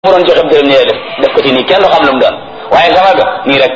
mu doon joxe dërëm nii def def ko ci nii kenn du xam lu mu doon waaye sama ga nii rek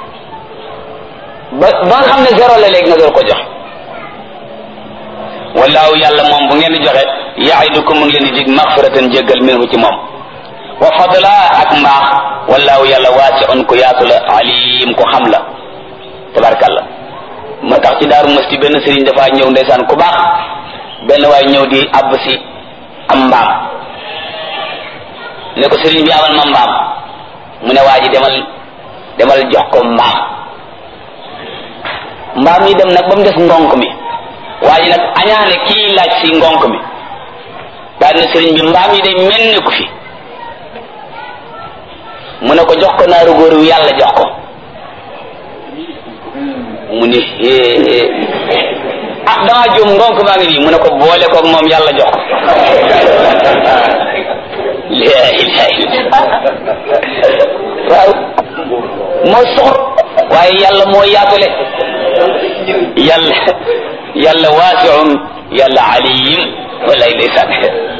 ba ba nga xam ne zéro la léegi nga door ko joxe wallaahu yàlla moom bu ngeen di joxe yaidukum mu ngi leen di dig maxfiratan jéggal minhu ci moom wa fadla ak mbaax wallaahu yàlla waasiun ku yaatu la alim ku xam la tabarkàlla moo tax ci daaru masti benn sëriñ dafaa ñëw ndeysaan ku baax benn waay ñëw di àbb si am mbaam ne ko sëriñ bi amal ma mbaam mu ne waa ji demal demal jox ko mbaam mbaam yi dem nag ba mu des ngonk mi waa ji nag añaane kii laaj si ngonk mi daal ne sëriñ bi mbaam yi day mel ne ku fi mu ne ko jox ko naaru góor wi yàlla jox ko mu ne ah damaa juum ngonk maa ngi nii mu ne ko boole koog moom yàlla jox ko laa ilaha illa waaw moo soxor waaye yàlla moo yaatule yàlla yàlla waasiun yàlla aliyim wallaay ndeysaan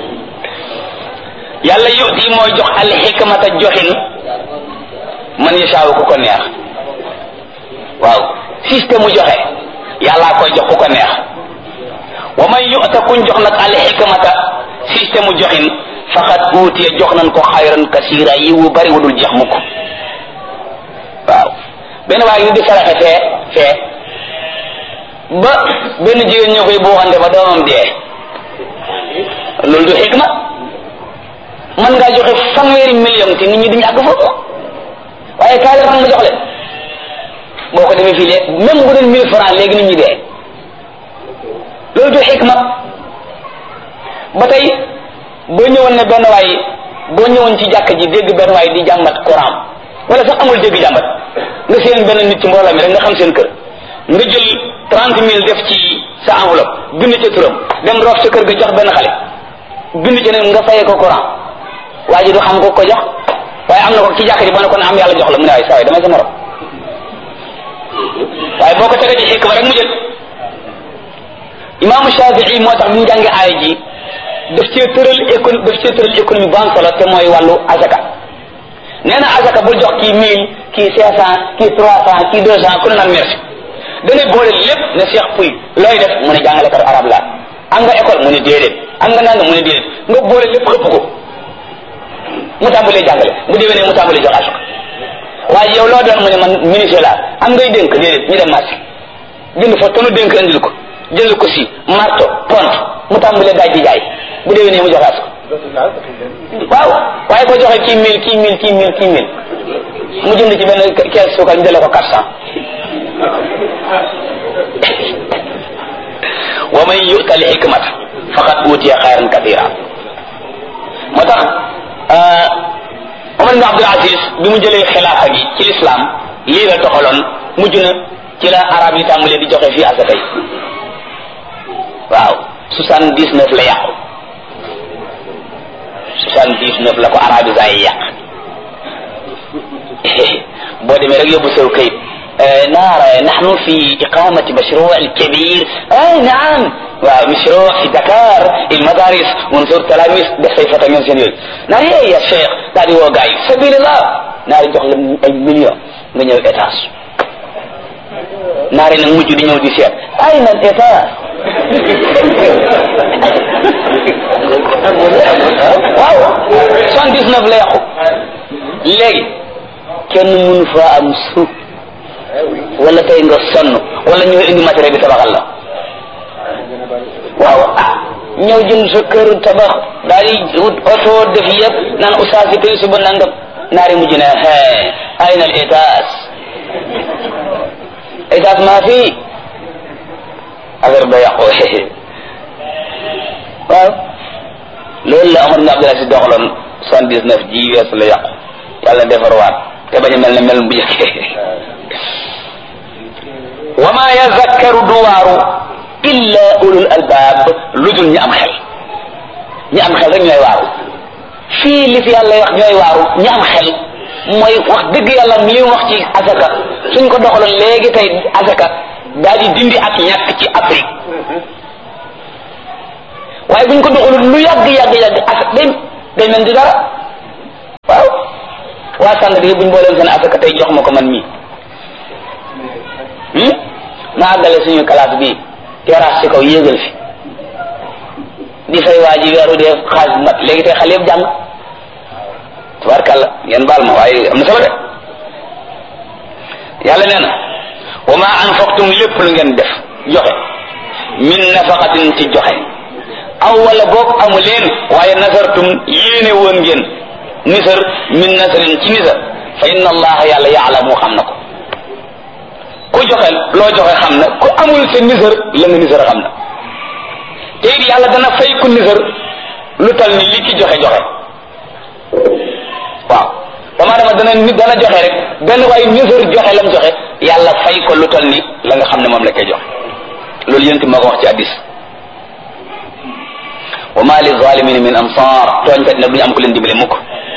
yàlla yuti mooy jox alxikmata joxin man yashaawu ku ko neex waaw système mu joxe yàllaa koy jox ku ko neex wa man yuta kuñ jox nag alxikmata système mu joxin faqad uutiya jox nañ ko xayran kasira yi wu bari wu dul jeex mukk waaw benn waaye ni di saraxe fee fee ba benn jigéen ñoo koy buuxante ba doomam dee loolu du xikma mën ngaa joxe fanweeri million te nit ñi duñu àgg foofu waaye kaay la nga jox leen boo ko defee fii léegi même bu doon mille francs léegi nit ñi dee loolu du xikma ba tey boo ñëwoon ne benn waay boo ñëwoon ci jàkk ji dégg benn waay di jàmbat Quran wala sax amul dégg jàmbat nga seen benn nit ci mbooloo mi rek nga xam seen kër nga jël trente mille def ci sa enveloppe bind ca turam dem roof sa kër ga jox benn xale bind ci ne nga fayee ko Quran waa ji du xam ko ko jox waaye am na ko ci jàkk ji boo ne ko ne am yàlla jox la mu ne waaye saa waay damay sa morom waaye boo ko tegee ci xikma rek mu jël imaamu Shafii moo tax bi mu jàngee aaya ji daf cee tëral économie daf cee tëral économie bu am solo te mooy wàllu azaka nee na azaka bul jox kii mille kii cinq cent kii trois cent kii deux cent ku ne naan merci dangay boole lépp ne Cheikh Pouy looy def mu ne jàngalekat arab la am nga école mu ne déedéet am nga nanga mu ne déedéet nga boole lépp xëpp ko mu tàmbalee jàngale bu déwénee mu tàmbalee jox azaka waaye yow loo doon mu ne man ministre la am ngay dénk déedéet ñu dem marché jënd fa tonu dénk indil ko jënd ko si marto pont mu tàmbalee daaj di jaay bu déwénee mu joxaat ko waaw waaye ko joxe kii mille kii mille kii mille kii mille mu jënd ci benn kees suukar ñu jëlee ko quatre cent wa man yu'ta al hikmata faqad utiya xayran kathira moo tax Omar ibn Abdul Aziz bi mu jëlee xilaafa gi ci lislaam lii la doxaloon mujj na ci la arab yi tàmbalee di joxe fii asaka yi waaw soixante dix neuf la yàqu soixante dix neuf la ko arabisa yi yàq boo demee rek yóbbu sew kayit نرى نحن في إقامة مشروع كبير أي نعم ومشروع في دكار المدارس ونزور تلاميذ بصيفة من سنين ناري يا شيخ ناري وقعي سبيل الله ناري جوخ أي مليون nga ñëw étage naari nag mujj di ñëw di seet ay na étage waaw soixante dix neuf la yàqu léegi kenn mënu fa am suuf wala tey nga sonn wala ñëw indi matériel bi tabaxal la waaw ah ñëw jënd sa kër tabax daal di wut oto def yëpp naan oustaz si tey suba nangam naari mujj na hee ayna al étage étage maa fi affaire ba yàqu waaw loolu la Omar ibn Abdul Aziz doxaloon soixante dix neuf ji weesu la yàqu yàlla defarwaat te bañ a mel ne mel bu njëkkee wa ma yazakkaru duwaaru illa ulul albaab lu dul ñi am xel ñi am xel rek ñooy waaru fii li fi yàlla wax ñooy waaru ñi am xel mooy wax dëgg yàlla li mu wax ci asaka suñ ko doxaloon léegi tey asaka daal di dindi ak ñàkk ci Afrique waaye buñ ko doxalul lu yàgg yàgg yàgg asaka day day mel di dara waa sànq bi buñ booleen seen asaka tey jox ma ko man mii ma àggale suñu classe bi terrasse ci kaw yéegal fi di fay waa ji weeru dee xaalis mat léegi tey xale yëpp jàng tubaarkàlla ngeen baal ma waaye am na solo de yàlla nee na wa ma anfaqtum lépp lu ngeen def joxe min nafaqatin ci joxe aw wala boog amu leen waaye nasartum yéene woon ngeen nisar min nasarin ci nisar fa inna allaha yàlla yaalamu xam na ko ku joxe loo joxe xam na ku amul sa nisar la nga nisar xam na te it yàlla dana fay ku nisar lu tal ni li ki joxe joxe waaw dama dama dana nit dana joxe rek benn waaye nisar joxe lam joxe yàlla fay ko lu tal ni la nga xam ne moom la koy joxe loolu yénti moo ko wax ci addis wa ma li zalimin min ansar tooñkat nag duñu am ku leen dimbale mukk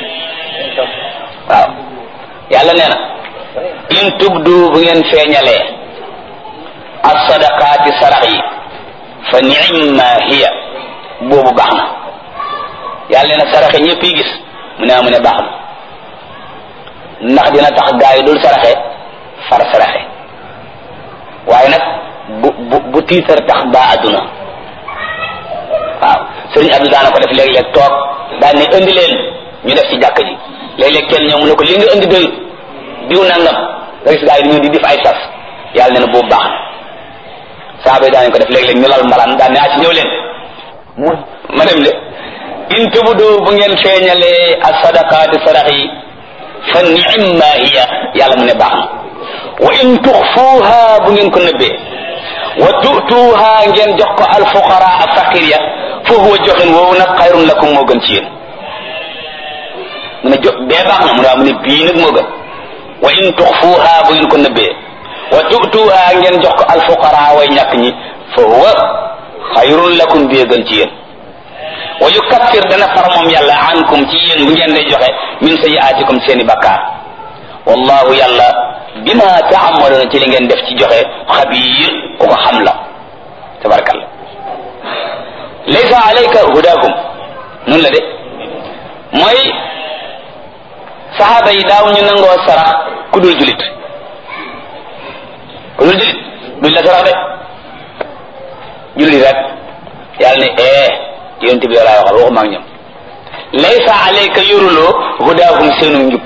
waaw yàlla nee na in tubdu bu ngeen feeñalee as sadaqaati sarax yi fa ni'ma hiya boobu baax na yàlla nee na saraxe ñëpp yi gis mu ne mu ne baax na ndax dina tax gaa yi dul saraxe far saraxe waaye nag bu bu bu tiitar tax baa adduna waaw sëriñ Abdou daana ko def léeg-léeg toog daan ne indi leen ñu def ci jàkk ji léeg-léeg kenn ñëw mu ne ko li nga indi doy diw nangam nga gis gaa yi ñu di def ay sas yàlla ne na boobu baax na saaba yi daan ko def léeg-léeg ñu lal mbalaan daan ne ah ci ñëw leen mu ma dem de in tubdu bu ngeen feeñalee as sadaqaati sadax yi fa ni'ma hiya yàlla mu ne baax na wa in tuxfuuha bu ngeen ko nëbbee wa tu'tuuha ngeen jox ko alfuqara ak faqir ya fa huwa joxin woowu nag xayrun lakum moo gën ci yéen mu ne jo bee baax na mu ne waaw mu ne bii nag moo gën wa in tuxfuuha bu ngeen ko nëbbee wa tu'tuuha ngeen jox ko alfuqara way ñàkk ñi fa huwa xayrun lakum bee gën ci yéen wa yukaffir dana far moom yàlla ankum ci yéen bu ngeen day joxe min sayiaatikum seeni bakkaar wallahu yàlla bima taamaluuna ci li ngeen def ci joxe xabiir ku ko xam la tabarakalla laysa alayka hudaahum nun la de mooy saxaaba yi daaw ñu nangoo sarax ku dul julit ku dul julit duñ la sarax de julit rek yàlla ne eh yonent bi laa waxal waxuma ak ñoom laysa alayka yoruloo hudaahum seenu njub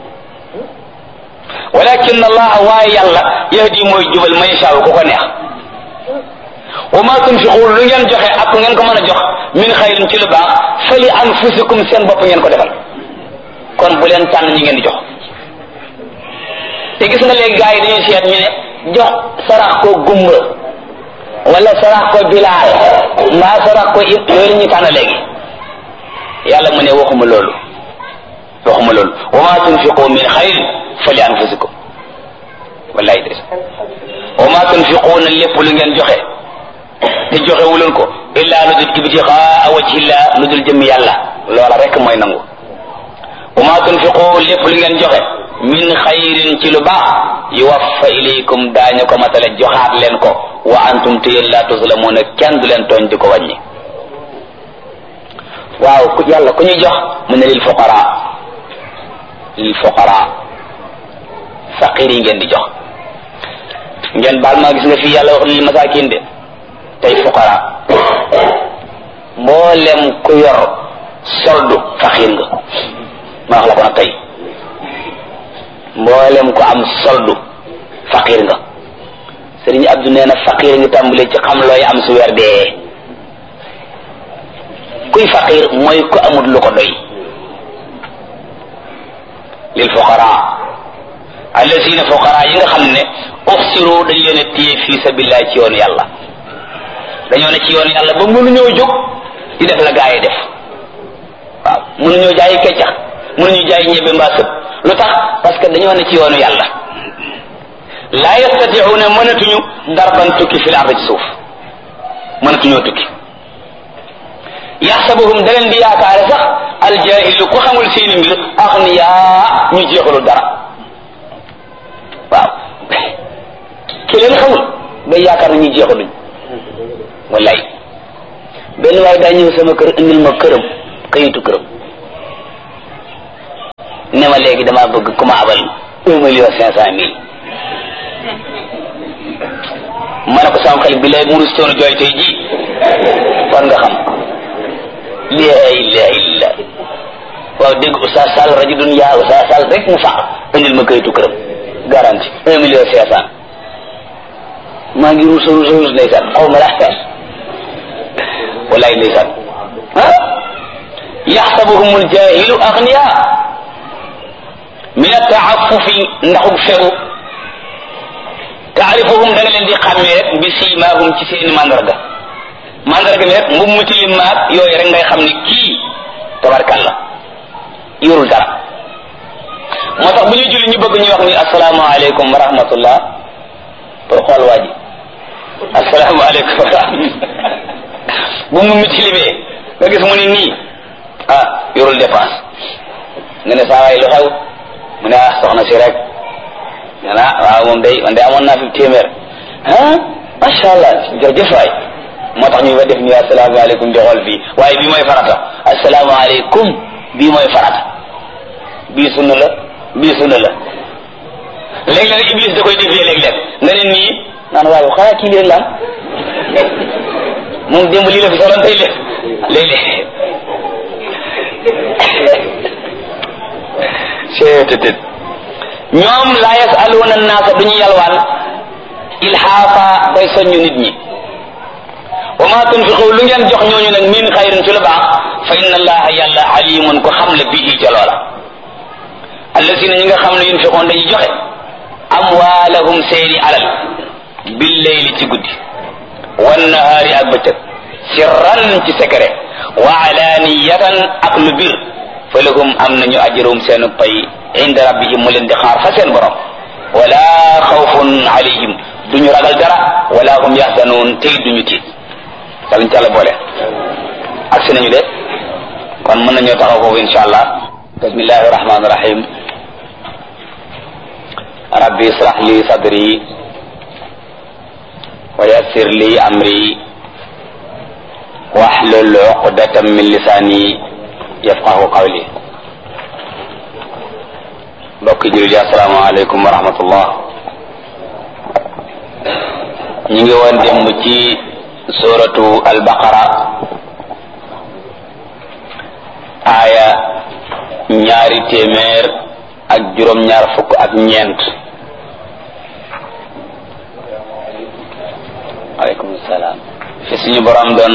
walakin allah waaye yàlla yahdi mooy jubal man yashaa ku ko neex wa ma tunfiqu lu ngeen joxe ak ngeen ko mën a jox min xayrin ci lu baax fali anfusikum seen bopp ngeen ko defal kon bu leen tànn ñi ngeen di jox te gis nga léegi gars yi dañuy seet ñu ne jox sarax ko gumba wala sarax ko bilaal mbaa sarax ko it yooyu la ñuy tànn léegi yàlla mu ne waxuma loolu waxuma loolu wa ma tunfiqu min xayrin fali anfusikum wallahi des wa ma tunfiquuna lépp lu ngeen joxe te joxe wuleen ko illa lu dul ibtixaa wajhillah lu dul jëm yàlla loola rek mooy nangu wa ma tunfiqu lépp lu ngeen joxe min xayrin ci lu baax yuwaffa ilaykum daañu ko matale joxaat leen ko wa antum te yéen laa tuslamuuna kenn du leen tooñ di ko wàññi waaw ku yàlla ku ñuy jox mu ne lil fuqara lil fuqara faqir yi ngeen di jox ngeen baal maa gis nga fii yàlla wax lil masakin de tey fuqara mboolem ku yor soldu faqir nga ma wax la ko nag tey mboolem ku am soldu faqir nga sëriñ Abdu nee na faqir nga tàmbalee ci xam looy am su weer dee kuy faqir mooy ku amul lu ko doy lil fuqara allazina fuqara yi nga xam ne uxsiru dañ leen a téye fii sabilillah ci yoonu yàlla dañoo ne ci yoonu yàlla ba mënuñoo jóg di def la gaa yi def waaw mënuñoo jaayi keccax mënuñu jaay ñebe mbaa sëb lu tax parce que dañoo ne ci yoonu yàlla laa yastatiuuna mënatuñu darban tukki fil ardi ci suuf mënatuñoo tukki yaxsabuhum da leen di yaakaare sax aljahilu ku xamul seeni mbir axniyaa ñu jeexalul dara waaw ki leen xamul day yaakaar na ñu jeexaluñ wallaay benn waaye daa ñëw sama kër indil ma këram kayitu këram ne ma léegi damaa bëgg ku ma abal un million cinq cent mille ma ne ko sama xel bi lay muru soonu jooy tey ji war nga xam laa ilaha illa waaw dégg Oustaz Sall rajo dun yaa Oustaz Sall rek mu faax indil ma kayitu këram garanti un million cinq cent maa ngi ruus ruus ruus ndeysaan xaw ma laa fees wallaay ndeysaan ah yaxsabuhum aljahilu agniya min ataafufi ndaxug fegu taarifuhum da nga leen di xàmmee rek bi siimaahum ci seeni mandarga mandarga mi rek mbub mu tilim maag yooyu rek ngay xam ne kii tabarkalla yorul dara moo tax bu ñuy julli ñu bëgg ñu wax ni asalaamaaleykum wa rahmatullah pour xool waa ji asalaamaaleykum wa rahmatullah bu mu mi tilimee nga gis mu ni nii ah yorul dépense nga ne saa waay lu xew mu ne ah soxna si rek nga naa waaw moom day man de amoon naa fi téeméer ah macha allah jërëjëf waay moo tax ñu fa def nii asalaamaaleykum di xool fii waaye bii mooy farata asalaamaaleykum bii mooy farata bii sunna la bii sunna la léeg-léeg iblis da koy defee léeg-léeg nga ne nii naan waaye xanaa kii leen laan moom démb lii la fi soloon tey léeg léeg-léeg seetetet ñoom laa yasaluuna naasa duñu yalwaan ilhaafa bay soññu nit ñi wa ma tunfiqu lu ngeen jox ñooñu nag min xayrin ci lu baax fa inna allaha yàlla alimun ko xam le bii ca loola allasina ñi nga xam ne yunfiqoon dañuy joxe amwaalahum seeni alal billeyli ci guddi wannahaari ak bëccëg sirran ci secret wa alaniyatan ak lu bir fa lahum am nañu ajrum seenu pay inda rabbihim mu leen di xaar fa seen borom wala xawfun alayhim duñu ragal dara wala hum yaxzanuun tey duñu tiit yàlla ñu ci àlla boole ak si nañu de kon mën nañoo taxaw foofu insha allah bismillahi rahmani rahim rabbi israh li sadri wa yassir li amri wahlul uqdatan min lisani yafqahu qawli mbokki jullit yi assalaamu aleykum wa rahmatullah ñu ngi woon démb ci suratu albaqara aaya ñaari téeméer ak juróom-ñaar fukk ak ñeent aleykum salaam fi suñu borom doon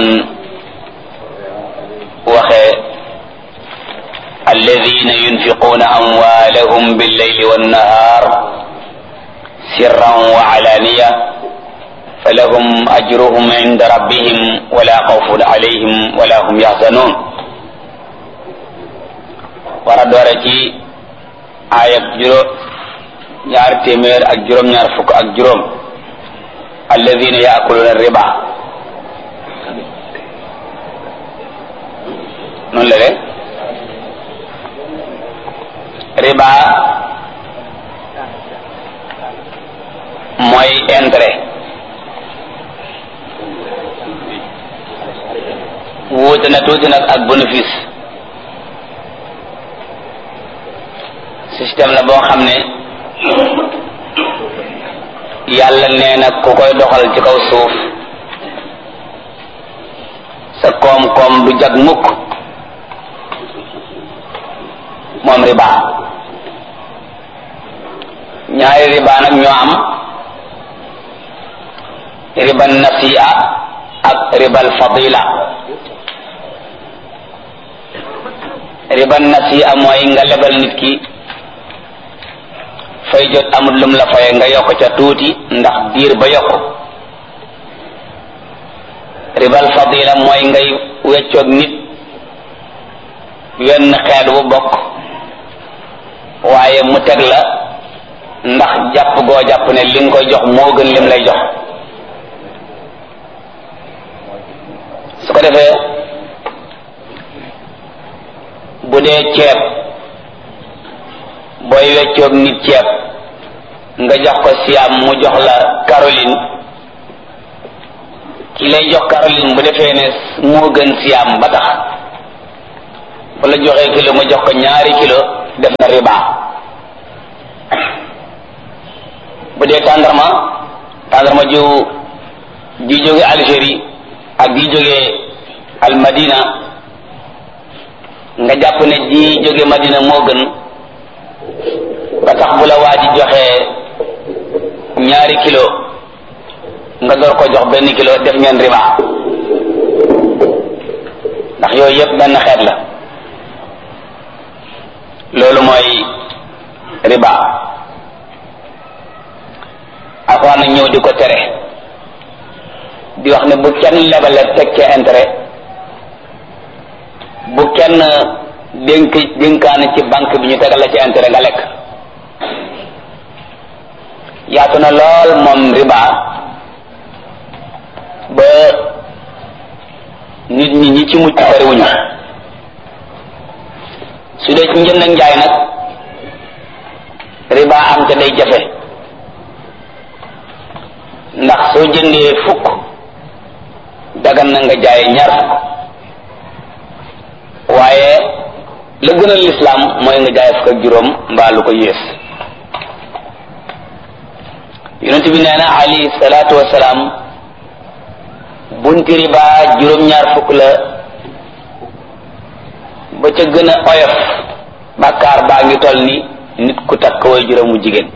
waxee alladina yunfiquuna amwaalahum billeyli wannahaar sirran wa alaaniya falahum ajruhum inda rabbihim wala xawfun alayhim wala hum yaxzanuun war a doore ci aayab juróom ñaar téeméer ak juróom-ñaar fukk ak juróom alladina yaakuluuna riba noonu la de riba mooy intérêt wuute na tuuti nag ak bénéfice système la boo xam ne yàlla nee na ku koy doxal ci kaw suuf sa koom-koom du jag mukk moom riba ñaari riba nag ñoo am riba nasi'a ak ribal fadila riba nasi'a mooy nga lebal nit ki fay jot amul lum la faye nga yokk ca tuuti ndax diir ba yokk ribal fadila mooy ngay weccoog nit wenn xeet bu bokk waaye mu teg la ndax jàpp goo jàpp ne li nga koy jox moo gën lim lay jox su ko defee bu dee ceeb booy weccoog nit ceeb nga jox ko siam mu jox la Caroline ki lay jox Caroline bu defee ne moo gën siam ba tax bu la joxee kilo mu jox ko ñaari kilo def na riba bu dee tàndarma tàndarma ju ji jóge Algérie ak ji jóge al Madina nga jàpp ne ji jóge Madina moo gën ba tax bu la waa ji joxee ñaari kilo nga door ko jox benn kilo def ngeen riba ndax yooyu yëpp benn xeet la loolu mooy riba alxuraan nag ñëw di ko tere di wax ne bu kenn lebale teg ca intérêt bu kenn dénk dénkaane ci banque bi ñu tegal la ci intérêt nga lekk yaatu na lool moom riba ba nit ñi ñi ci mucc bariwuñu su dee ci njënd ak njaay nag riba am te day jafe ndax soo jëndee fukk dagan na nga jaay ñaar fukk waaye la gën a lislaam mooy nga jaay fukk ak juróom mbaa lu ko yées yonent bi nee na alayhi salaatu wasalaam bunti riba juróom-ñaar fukk la ba ca gën a oyof bàkkaar baa ngi toll ni nit ku takk way juróomu jigéen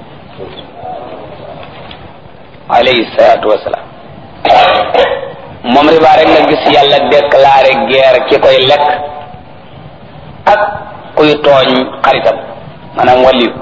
alayhi salaatu wasalaam moom riba rek nga gis yàlla déclaré guerre ki koy lekk ak kuy tooñ xaritam maanaam wàlliyu